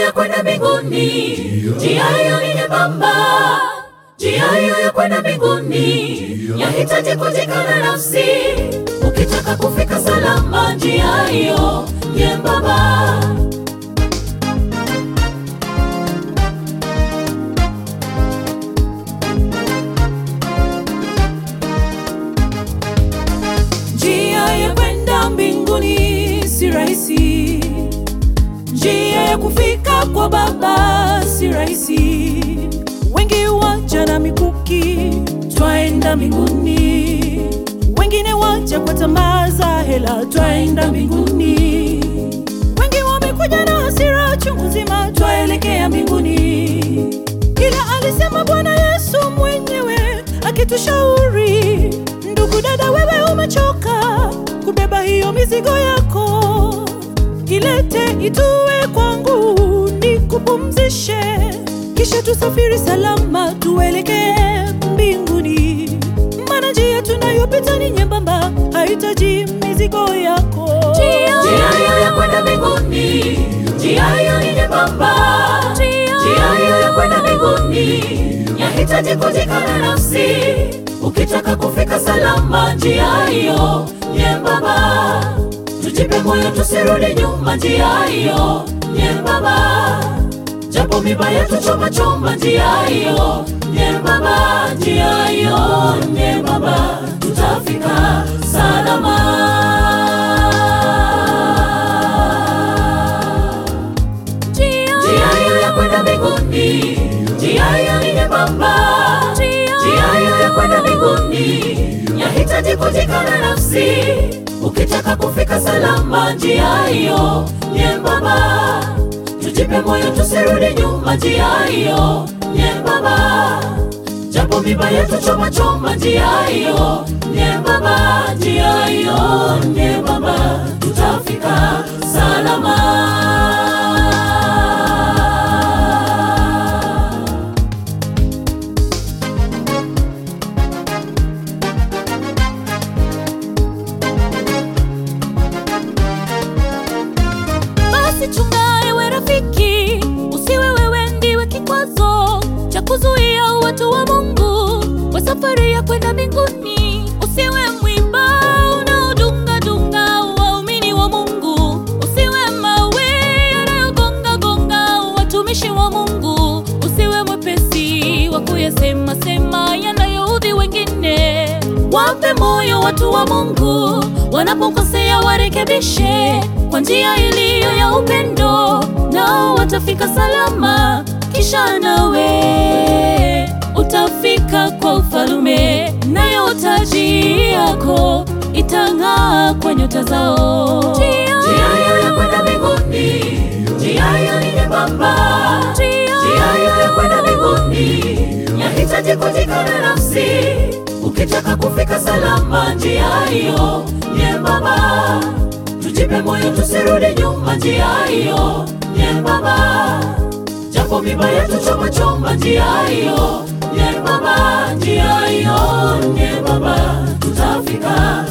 ya kwenda mbinguni, njia hiyo ni nyembamba. Njia hiyo ya kwenda mbinguni yahitaji kujikana nafsi, ukitaka kufika salama, njia hiyo nyembamba. Njia ya kwenda mbinguni si rahisi, njia ya kufika kwa Baba si rahisi. Wengi waja na mikuki, twaenda mbinguni. Wengine waja kwa tamaa za hela, twaenda mbinguni. Wengi wamekuja na hasira chungu nzima, twaelekea mbinguni. Ila alisema Bwana Yesu mwenyewe akitushauri, ndugu dada, wewe umechoka kubeba hiyo mizigo yako, ilete itue kwangu nikupumzishe, kisha tusafiri salama tuelekee mbinguni. Maana njia tunayopita ni nyembamba, hahitaji mizigo yako. Njia hiyo ya kwenda mbinguni, njia hiyo ni nyembamba. Njia hiyo ya kwenda mbinguni yahitaji kujikana nafsi, ukitaka kufika salama, njia hiyo nyembamba. Tujipe moyo, tusirudi nyuma, njia hiyo nyembamba. Japo miba yetu choma choma, njia hiyo nyembamba, njia hiyo nyembamba, tutafika salama. Njia hiyo ya kwenda mbinguni, njia hiyo ni nyembamba. Njia hiyo ya kwenda mbinguni yahitaji kujikana nafsi, ukitaka kufika salama, njia hiyo nyembamba. Tujipe moyo, tusirudi nyuma, njia hiyo nyembamba. Japo miba yetu choma choma, njia hiyo nyembamba, njia hiyo nyembamba, tutafika salama. Basi chunga ewe rafiki, usiwe wewe ndiwe kikwazo cha kuzuia watu wa Mungu kwa safari ya kwenda mbinguni. Usiwe mwiba unaodunga dunga waumini wa Mungu, usiwe mawe yanayogonga gonga watumishi wa Mungu, usiwe mwepesi wa kuyasema sema yanayoudhi wengine. Wape moyo watu wa Mungu, wanapokosea warekebishe kwa njia iliyo ya upendo, nao watafika salama. Kisha nawe utafika kwa ufalume, nayo taji yako itang'aa kwa nyota zao. Njia hiyo ya kwenda mbinguni, njia hiyo ni nyembamba. Njia hiyo ya kwenda mbinguni yahitaji kujikana nafsi, ukitaka kufika salama, njia hiyo nyembamba. Tujipe moyo, tusirudi nyuma, njia hiyo nyembamba. Japo miba yetu choma choma, njia hiyo nyembamba, njia hiyo nyembamba, tutafika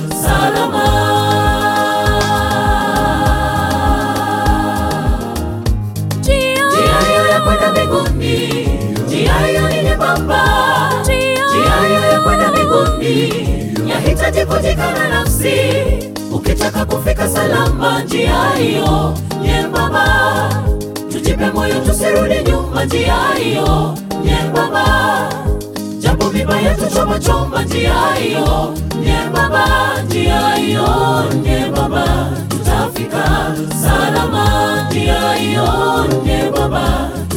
salama. Njia hiyo ya kwenda mbinguni, njia hiyo ni nyembamba. Njia hiyo ya kwenda mbinguni yahitaji kujikana nafsi, ukitaka kufika salama, njia hiyo nyembamba. Tujipe moyo, tusirudi nyuma, njia hiyo nyembamba. Japo miba yetu choma choma, njia hiyo nyembamba, njia hiyo nyembamba, tutafika salama, njia hiyo nyembamba